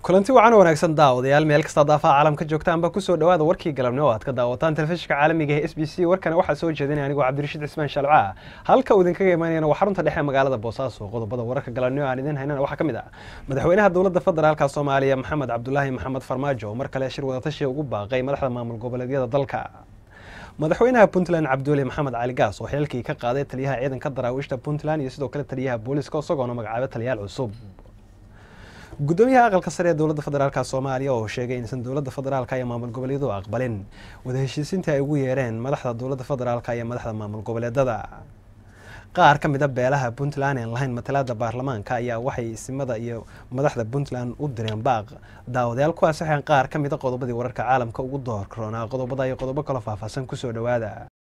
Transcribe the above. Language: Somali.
kulanti wacan wanaagsan daawadayaal meel kasta daafaha caalamka joogtaanba kusoo dhawaada warkii galabnimo aad ka daawataan telefishinka caalamiga ee s b c warkana waxaa soo jeedinaya anigoo cabdirashiid cismaan shalca halka uu idinkaga imaanayana waa xarunta dhexe magaalada boosaaso qodobada wararka galabnimo aan idin haynana waxaa ka mid ah madaxweynaha dowladda federaalka soomaaliya maxamed cabdulaahi maxamed farmaajo mar kale shir wadatashi ugu baaqay madaxda maamul goboleedyada dalka madaxweynaha puntland cabduuli maxamed cali gaas oo xilkii ka qaaday taliyaha ciidanka daraawiishta puntland iyo sidoo kale taliyaha booliska isagoona magacaabay taliyaal cusub gudoomiyaha aqalka sare ee dowladda federaalka soomaaliya oo sheegay inaysan dowladda federaalka iyo maamul goboleedyadu aqbalin wada heshiisiintii ay ugu yeereen madaxda dowladda federaalka iyo madaxda maamul goboleedada qaar ka mid a beelaha puntland aan lahayn matalaada baarlamaanka ayaa waxay isimada iyo madaxda puntland u direen baaq daawadayaal kuwaas waxaan qaar ka mid a qodobadii wararka caalamka ugu door karoonaa qodobada iyo qodobo kaloo faahfaahsan kusoo dhawaada